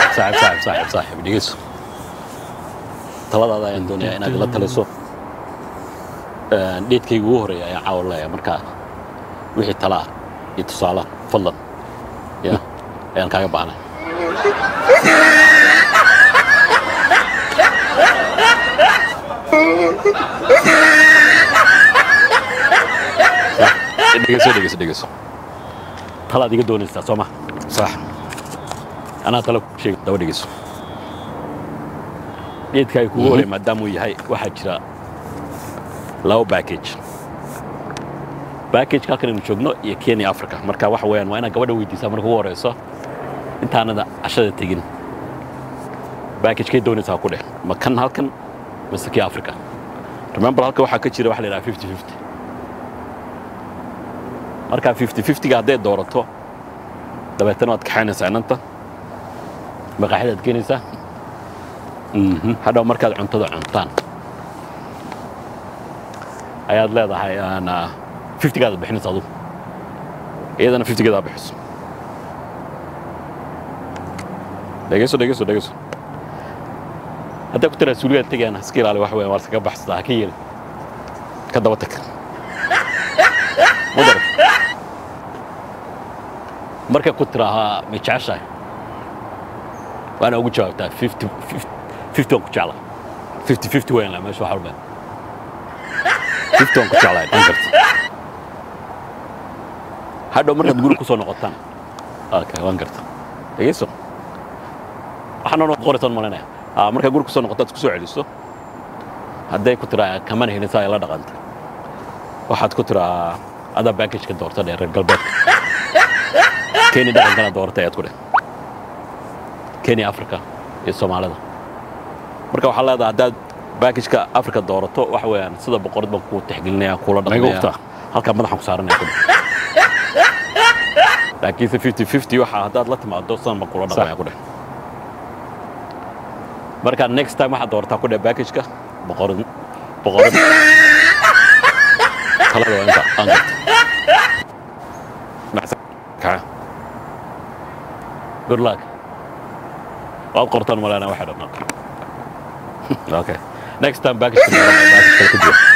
saaxib saaxib saaxib saaxib dhegeyso taladaada ayaan doonayaa inaad ila taliso dheedkayga ugu horeeya ayaan caawa leeyahay marka wixii talaa iyo tusaala fadlan ya ayaan kaaga baahnay dhegeyso dhegeyso dhegeyso talaad iga doonaysaa soo ma sax anaa tala ku sheeg daba dhegeyso geedka ay kugu horey maadaama uu yahay waxaa jira laba backage backage halkan aynu joogno iyo kenya africa marka waxa weeyaan waa inaad gabadha weydiisaa marka ugu horeyso intaanada cashada tegin backage kay doonaysaa ku dheh ma kan halkan mise kii africa remember halka waxaa ka jira waxa la yidhaha fifty fifty markaa fifty fiftyga hadday doorato dabeetana waad kaxaynaysaa inanta maqaaxidaad keenaysaa hadhow markaad cuntada cuntaan ayaad leedahay fiftigaada bixinaysa adugu iyadana fiftigeedaa bixiso dhegeyso dhegeyso dhegeyso hadday ku tiraa suuligaad tegayaan iska ilaali wax weyn waa iskaga baxsataa ha ka yeelin ka daba tag mudarad markay ku tiraahaa may jeceshahay waana ugu jawaabtaa fifty fifty waan ku jeclaa fifty fifty weyn laa meesha waxa u dhan fifty waan ku jeclaa dhan karta hadhow markaad guri ku soo noqotaan okay waan garta dhegeyso waxaan noo qoraysaan malinaya markaad guri ku soo noqotaad ku soo celiso hadday ku tiraa kamana helin saa ay la dhaqanta waxaad ku tiraa adaa backageka doorta dhee reer galbeedka kenya dhaqankana doorata ayaad ku dheh kenya africa iyo soomaalida marka waxaa leedahay haddaad backageka africa doorato waxa weeyaan sida boqorad baan kuu tixgelinaya kuula dhaqmaya halkaa madaxan ku saaranaya ku dheh laakiinse fifty fifty waxa haddaad la timaado sidan baan kuula dhaqmaya ku dheh marka next time waxaad doorataa ku dheh backageka boqorad boqorad talada waa inta aan garta good luck waad qortaan malena waxay dhammaan okay next time backage backage kale ku jira